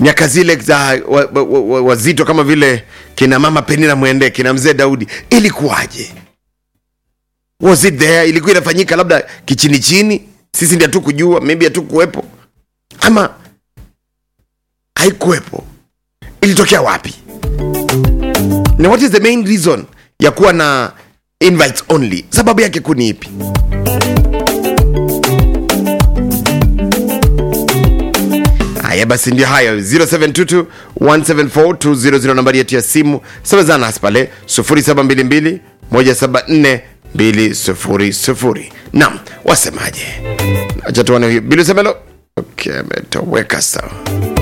miaka zile za wazito wa, wa, wa, wazito kama vile kina mama penina mwende kina mzee daudi ilikuwaje was it there ilikuwa inafanyika labda kichini chini sisi ndi hatukujua maybe hatukuwepo ama haikuwepo ilitokea wapi na what is the main reason ya kuwa na invites only sababu yake kuni ipi haya basi ndio hayo 0722 174 nambari yetu ya simu semezana nasi pale 0722 174 200 nam wasemaje acha tuone huyu bilusemelo okay ametoweka sawa